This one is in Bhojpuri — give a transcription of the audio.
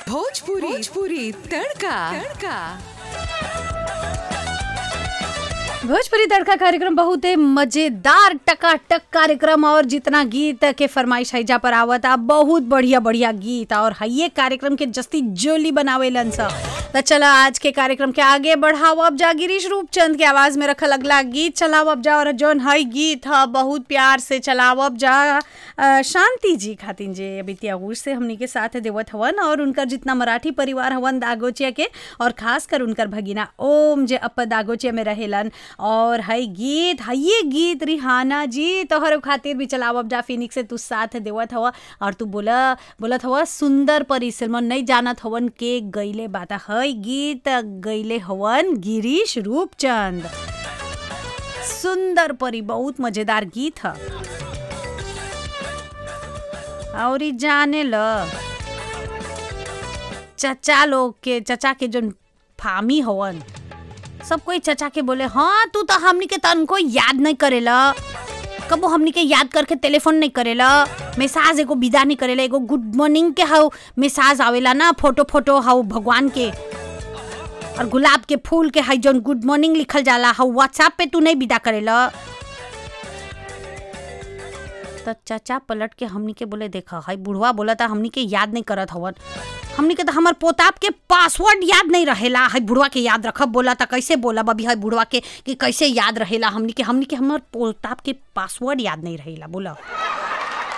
भोजपुरी भोजपुरी तड़का तड़का भोजपुरी तड़का कार्यक्रम बहुत ही मजेदार टकाटक कार्यक्रम और जितना गीत के फरमाइश हैजा पर आवत आ बहुत बढ़िया बढ़िया गीत और ये कार्यक्रम के जस्ती जोली बनावेलन सा तो चला आज के कार्यक्रम के आगे बढ़ाओ अब जा गिरीश रूपचंद के आवाज में रखल अगला गीत चलाओ अब जा और जौन हई गीत ह बहुत प्यार से चलाओ अब जा अ, शांति जी खातिन जे अभी त्यागूर से हमनी के साथ देवत हवन और उनकर जितना मराठी परिवार हवन दागोचिया के और खास कर उनकर भगिना ओम जे अप दागोचिया में रहेलन और हई गीत हइये गीत रिहाना जी तोहर खातिर भी चलाव अब जा फिनिक्स से तू साथ देवत हवा और तू बोला बोलत हवा सुंदर परी सिनेमा नहीं जानत हवन के गईले बाता हई गीत गईले हवन गिरीश रूपचंद सुंदर परी बहुत मजेदार गीत ह और ई जाने ल चचा लोग के चचा के जो फामी हवन सब कोई चचा के बोले हाँ तू तो हमनी के तन को याद नहीं करेला कबो हमनी के याद करके टेलीफोन नहीं करेला मैसेज एगो विदा नहीं करेला एगो गुड मॉर्निंग के हाउ मैसेज आवेला ना फोटो फोटो हाउ भगवान के और गुलाब के फूल के हाई जौन गुड मॉर्निंग लिखल जाला हाउ व्हाट्सएप पे तू नहीं विदा करेला तो चाचा पलट के हमनी के बोले देखा हाई बुढ़वा बोला था हमनी के याद नहीं करत हवन हमनी के तो हमार पोताप के पासवर्ड याद नहीं रहेला हाई बुढ़वा के याद रखब बोला था कैसे बोला अभी हाई बुढ़वा के कि कैसे याद रहेला हमनी के हमनी के हमार पोताप के पासवर्ड याद नहीं रहेला बोला